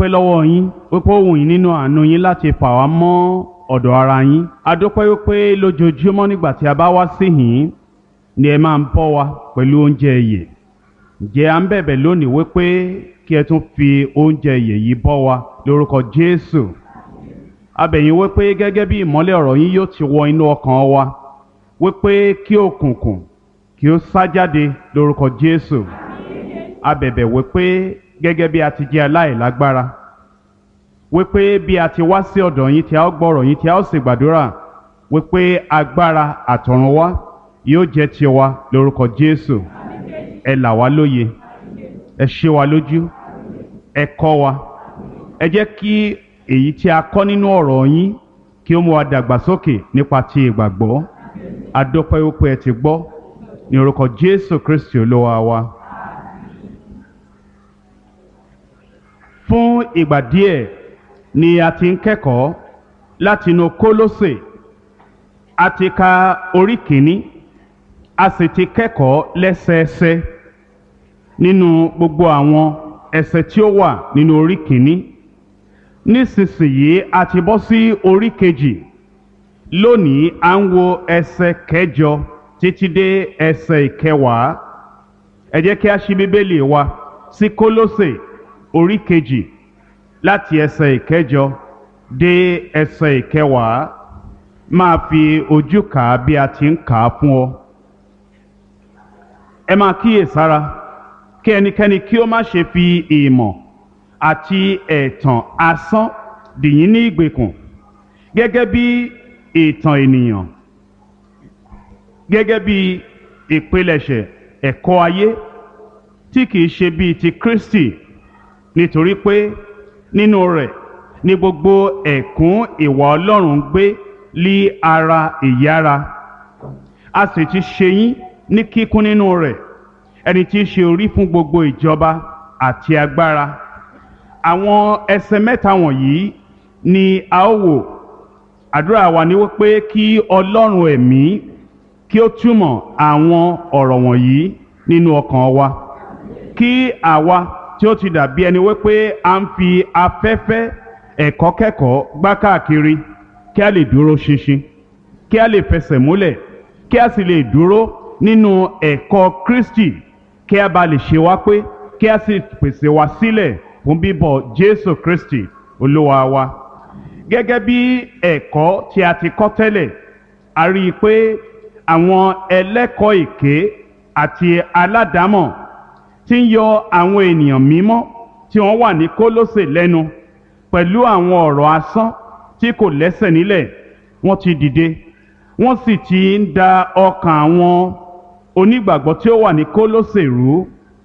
dúpẹ́ lọ́wọ́ yín wípé ó wù yín nínú àánú yín láti fà wá mọ́ ọ̀dọ̀ ara yín a dúpẹ́ wípé lójoojúmọ́ nígbà tí a bá wá síhìn ni ẹ máa ń bọ́ wa pẹ̀lú oúnjẹ ìyè ǹjẹ́ à ń bẹ̀bẹ̀ lónìí wípé kí ẹ tún fi oúnjẹ ìyè yìí bọ́ wa lórúkọ Jésù a bẹ̀ yín wípé gẹ́gẹ́ bí ìmọ́lẹ̀ ọ̀rọ̀ yín yóò ti wọ inú ọkàn wa wípé kí òkùnkùn kí ó sá jáde lórúkọ Jésù a bẹ̀bẹ̀ wípé gẹ́gẹ́ bí a ti jẹ́ aláìlágbára wípé bí a ti wá sí ọ̀dọ̀ yín tí a ó gbọ́rọ̀ yín tí a ó sì gbàdúrà wípé agbára àtọ̀run wá yóò jẹ́ tiwa lórúkọ Jésù ẹ là wá lóye ẹ ṣe wa lójú ẹ kọ́ wa ẹ jẹ́ kí èyí tí a kọ́ nínú ọ̀rọ̀ yín kí ó mú wa dàgbàsókè nípa ti ìgbàgbọ́ adópẹ́ wípé ẹ ti gbọ́ ní orúkọ Jésù Kristi olúwa wa. fún ìgbà díẹ̀ ni a ti ń kẹ́kọ̀ọ́ látinú Kólósè a ti ka orí kìíní a sì ti kẹ́kọ̀ọ́ lẹ́sẹẹsẹ nínú gbogbo àwọn ẹsẹ̀ tí ó wà nínú orí kìíní nísinsìnyí a ti bọ́ sí orí kejì lónìí à ń wo ẹsẹ̀ kẹjọ títí dé ẹsẹ̀ ìkẹwàá ẹ jẹ́ kí a ṣí bíbélì wa sí Kólósè orí kejì láti ẹsẹ̀ ìkẹjọ dé ẹsẹ̀ ìkẹwàá máa fi ojú kà á bí a ti ń kà á fún ọ. ẹ máa kíyèsára kí ẹnikẹ́ni kí ó má ṣe fi ìmọ̀ àti ẹ̀tàn asán dìyín ní ìgbèkùn gẹ́gẹ́ bí ìtàn ènìyàn gẹ́gẹ́ bí ìpilẹ̀ṣẹ̀ ẹ̀kọ́ ayé tí kìí ṣe bíi ti Kristi nítorí pé nínú rẹ̀ ni gbogbo ẹ̀kún ìwà Ọlọ́run gbé lí ara ìyára a sì ti ṣe yín ní kíkún nínú rẹ̀ ẹni tí í ṣe orí fún gbogbo ìjọba àti agbára àwọn ẹsẹ̀ mẹ́ta wọ̀nyí ni a ó wò àdúrà wa ni wípé kí Ọlọ́run ẹ̀mí kí ó túmọ̀ àwọn ọ̀rọ̀ wọ̀nyí nínú ọkàn wa kí àwa tí ó ti dàbí ẹni wípé a ń fi afẹ́fẹ́ ẹ̀kọ́ kẹ́kọ̀ọ́ gbá káàkiri kí a lè dúró ṣinṣin kí a lè fẹsẹ̀ múlẹ̀ kí a sì lè dúró nínú ẹ̀kọ́ Kristi kí a bá lè ṣe wá pé kí a sì pèsè wa sílẹ̀ fún bíbọ̀ Jésù Kristi Olúwa wa gẹ́gẹ́ bí ẹ̀kọ́ tí a ti kọ́ tẹ́lẹ̀ a rí i pé àwọn ẹlẹ́kọ̀ọ́ èké àti aládàámọ̀ tí ń yọ àwọn ènìyàn mímọ́ tí wọ́n wà ní Kólósè lẹ́nu pẹ̀lú àwọn ọ̀rọ̀ asán tí kò lẹ́sẹ̀ nílẹ̀ wọ́n ti dìde wọ́n sì ti ń da ọkàn àwọn onígbàgbọ́ tí ó wà ní Kólósè rú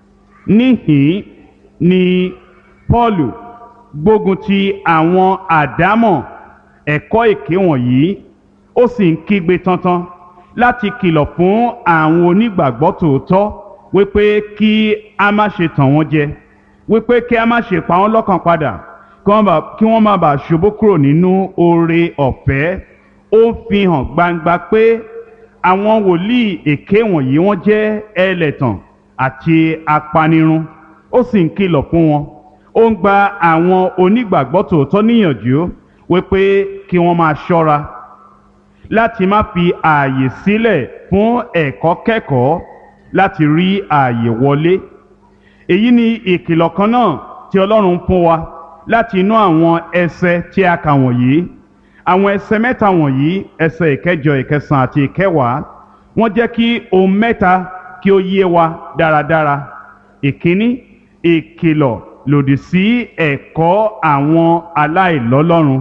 níhìn ni Pọ́ọ̀lù gbógun ti àwọn àdámọ̀ ẹ̀kọ́ èké wọ̀nyí ó sì ń kígbe tantan láti kìlọ̀ fún àwọn onígbàgbọ́ tòótọ́ wípé kí a má ṣe tàn wọ́n jẹ wípé kí a má ṣe pa wọ́n lọ́kàn padà kí wọ́n má bàa ṣubú kúrò nínú oore ọ̀fẹ́ ó fi hàn gbangba pé àwọn wòlíì èké wọ̀nyí wọ́n jẹ́ ẹlẹ́tàn àti apanirun ó sì ń kìlọ̀ fún wọn ó ń gba àwọn onígbàgbọ́ tòótọ́ níyànjú wípé kí wọ́n máa ṣọ́ra láti má fi ààyè sílẹ̀ fún ẹ̀kọ́ kẹ́kọ̀ọ́ láti rí ààyè wọlé èyí ni ìkìlọ̀ kan náà tí Ọlọ́run fún wa láti inú àwọn ẹsẹ̀ tí a kà wọ̀nyí àwọn ẹsẹ̀ mẹ́ta wọ̀nyí ẹsẹ̀ ìkẹjọ ìkẹsàn àti ìkẹwàá wọ́n jẹ́ kí ohun mẹ́ta kí ó yé wa dáradára ìkíní ìkìlọ̀ lòdì sí ẹ̀kọ́ àwọn aláìlọ́lọ́run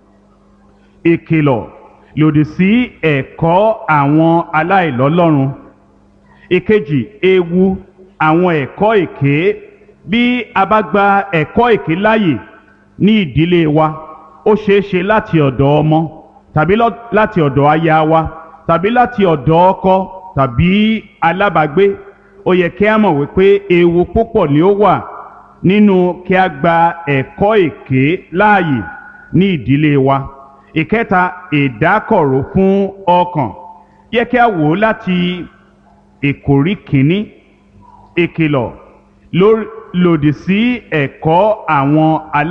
ìkìlọ̀ lòdì sí ẹ̀kọ́ àwọn aláìlọ́lọ́run ìkejì ewu àwọn ẹ̀kọ́ èké bí a bá gba ẹ̀kọ́ èké láàyè ní ìdílé wa ó ṣeé ṣe láti ọ̀dọ̀ ọmọ tàbí láti ọ̀dọ̀ aya wa tàbí láti ọ̀dọ̀ ọkọ tàbí alábàágbé ó yẹ kí a mọ̀ wípé ewu púpọ̀ ni ó wà nínú kí a gba ẹ̀kọ́ èké láàyè ní ìdílé wa ìkẹta ìdákọ̀ró fún ọkàn yẹ kí a wò ó láti ìkórí kìíní ìkìlọ̀ lòdì sí ẹ̀kọ́ àwọn alá.